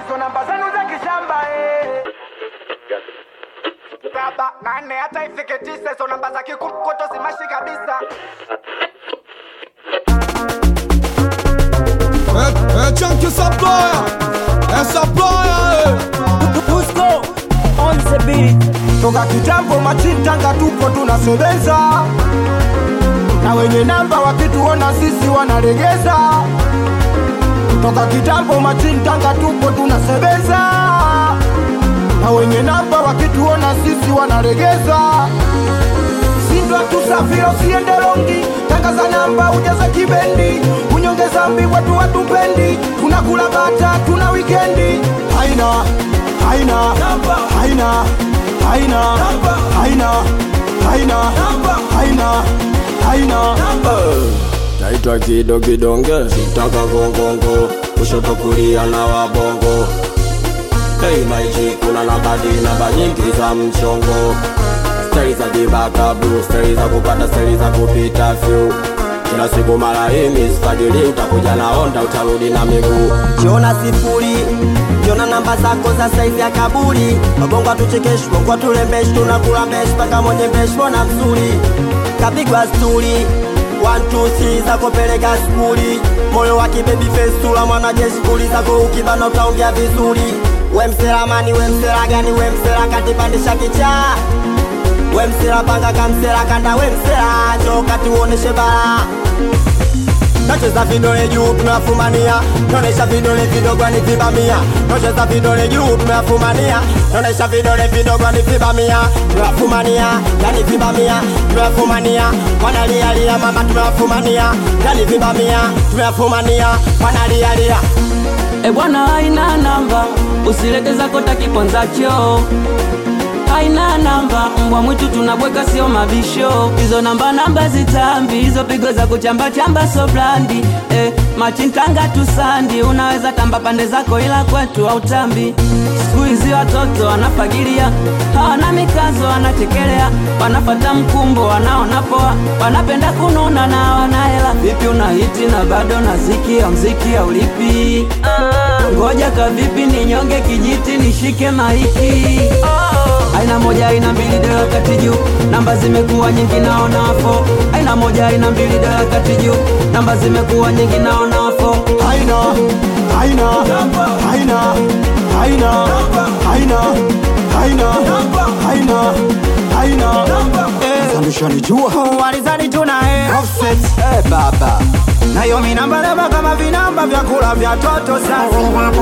hizo namba zenu za kishamba eh. Saba, nane, hata ifike tisa, hizo namba za kikukoto simashi kabisa. É, é Chunky Supplier, é Supplier, Dusko on the beat. Toka kitambo machintanga tupo tunasebeza, na wenye namba wakituona sisi wanalegeza. Toka kitambo machintanga tupo tunasebeza, na wenye namba wakituona sisi wanalegeza. Sindwa tusafiri usiende longi, tangaza namba ujaza kibendi, unyonge zambi watu watupendi, tunakula bata tuna wikendi, haina haina haina haina haina haina haina haina naitwa kido kidonge sitaka gongongo kushoto kulia na wabongo Hey maiji kuna nabadi namba nyingi za mchongo stari za kibaka blue stari za kupanda stari za kupita fyu kila siku mara hii misfagili utakuja na onda utarudi na miguu Kiona sifuri kiona namba zako za saizi ya kaburi wabongo atuchekeshi bongo atulembeshi tunakula meshi mpaka mwenye mbeshi mbona mzuri kapigwa sturi One, two, three, zako peleka skuli moyo wa kibebi festula mwanajeshi kuli zako ukibana utaongea vizuri we msela mani we msela gani we msela katipandisha kichaa we msela panga kamsela kanda we msela njo kati uoneshe balaa Nacheza vidole juu tunafumania, naonesha vidole vidogo ni vibamia. Nacheza vidole juu tunafumania, naonesha vidole vidogo ni vibamia. Tunafumania, yani vibamia, tunafumania. Wanalia lia mama tunafumania, yani vibamia, tunafumania. Wanalia lia. E bwana, haina namba, usilete zako takiponzacho haina namba, mbwa mwitu tunabweka, sio mabisho. Hizo namba namba zitambi, hizo pigo za kuchamba chamba so blandi eh, machintanga tusandi, unaweza tamba pande zako, ila kwetu hautambi. Siku hizi watoto wanafagilia, hawana mikazo, wanachekelea, wanafata mkumbo, wanaona poa, wanapenda kununa na hawana hela. Vipi una hiti na bado nazikia mziki haulipi? Ngoja kavipi ninyonge kijiti nishike maiki aina moja aina mbili dola kati juu namba zimekuwa nyingi naona wafo aina moja aina mbili dola kati juu namba zimekuwa nyingi naona wafo haina haina haina haina haina haina haina haina Zanushanijua Walizani tunae offset eh baba nayo minamba namba kama vinamba vya kula vya toto sasa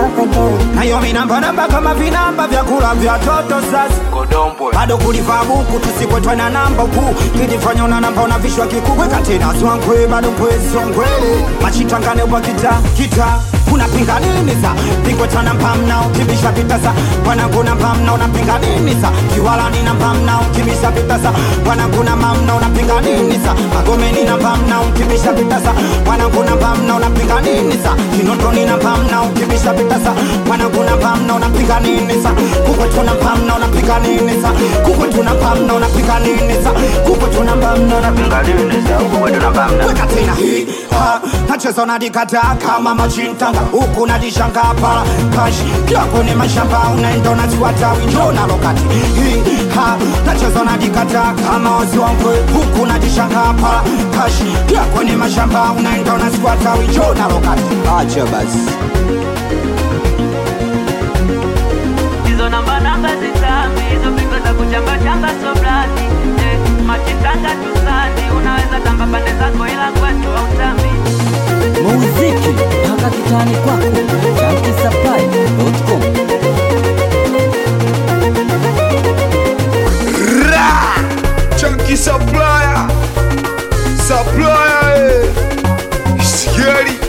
nayo minamba namba kama vinamba vya kula vya toto sasa bado kulivaa buku tusikwetwa na namba kuu kijifanya una namba unavishwa kikubwe katena swankwe bado kwesongwele machitangane kwa kita kita unapinga nini sa pingwetana mpamna ukibisha vitasa wananguna mpamna unapinga nini sa kiwalani na mpamna ukibisha vitasa wananguna mamna unapinga nini sa magomeni na mpamna ukibisha vitasa wananguna mpamna unapinga nini sa kinondoni na mpamna ukibisha vitasa wananguna mpamna unapinga nini sa kukwetuna mpamna unapinga nini sa kukwetuna mpamna unapinga nini sa kukwetuna mpamna unapinga nini sa kukwetuna mpamna weka tena hii ha nacheza unadikataa kama machintanga huku nadishanga pala kash kila kwenye mashamba unaenda unazifuata winjo na lokati hii ha nacheza unadikataa kama waziwangwe huku nadishanga pala kash kila kwenye mashamba unaenda unazifuata winjo na lokati acha basi hizo namba namba zitambi hizo pigo za kuchamba chamba so blandi eh, machitanga tusandi unaweza tamba pande zako ila kwetu hautambi muziki mpaka kitani kwako chankisapai.com Ra! Chunky Supplier, Supplier, eh. Scary.